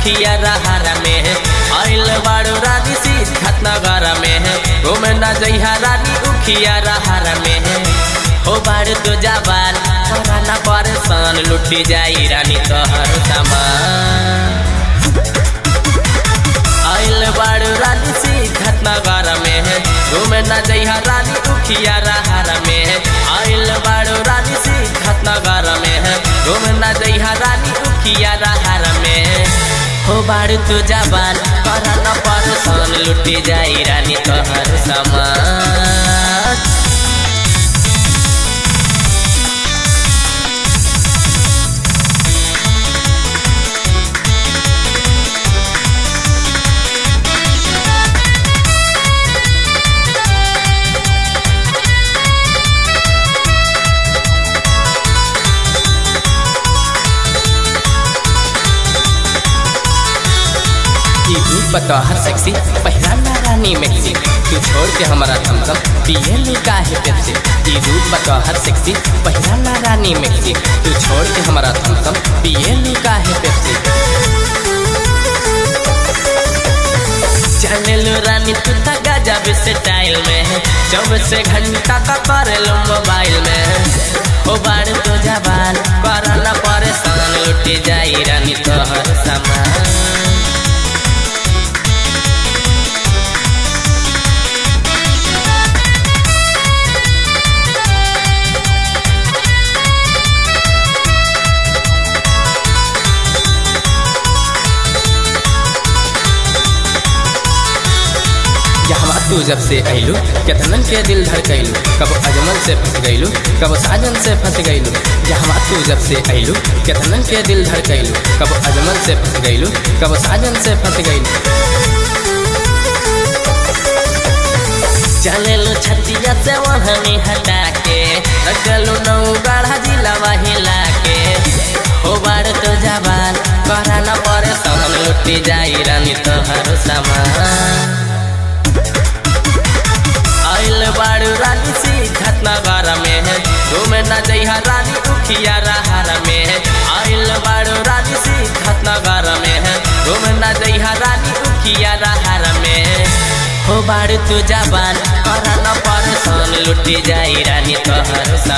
उखिया रहारा में आइल बाड़ू रानी सिद्धत नगर में घूमे न जइहा रानी उखिया रहारा में हो बाड़ू तो जाबान न परेशान लुटी जाई रानी तोहर सामान आइल बाड़ू रानी सिद्धत नगर में घूमे न जइहा रानी उखिया रहार में आइल बाड़ू रानी सिद्धत नगर में घूमे न जइहा रानी उखिया रहार में हो बाड़ू तू जबान कर न परेशान लुटी जाई रानी तोहर सामान ई रूप बतौहर सेक्सी पहला रानी मैक्सी तू छोड़ के हमारा थमथम पिए लू काहे पेप्सी ई रूप बतौहर सेक्सी पहला रानी मैक्सी तू छोड़ के हमारा थमथम पिए लू काहे पेप्सी चले लो रानी तू था गजब स्टाइल में चौबीस घंटा का करे लो मोबाइल में ओ बाड़ तो जबान कर न परेशान लुटी जाई रानी तोहर सामान यहाँ तू जब से अइलू केतनन के दिल धड़कैलू कब अजमल से फंस गइलू कब साजन से फंस गइलू यहाँ तू जब से अइलू केतनन के दिल धड़कैलू कब अजमल से फंस गइलू कब साजन से फंस गइलू चले लो छतिया से वहनी हटा के रखलू नौ गढ़ा जिला हिला के हो बार तो जबान करा न परे सामान लुटी जाई रानी तोहर सामान आइल बाड़ू रानी सिद्धत नगर में घूमे न जइहा रानी उखिया रहार में आइल बाड़ू रानी सिद्धत नगर में घूमे न जइहा रानी उखिया रहार में हो बाड़ू तू जबान कर न परेशान लुटी जाई रानी तोहर सा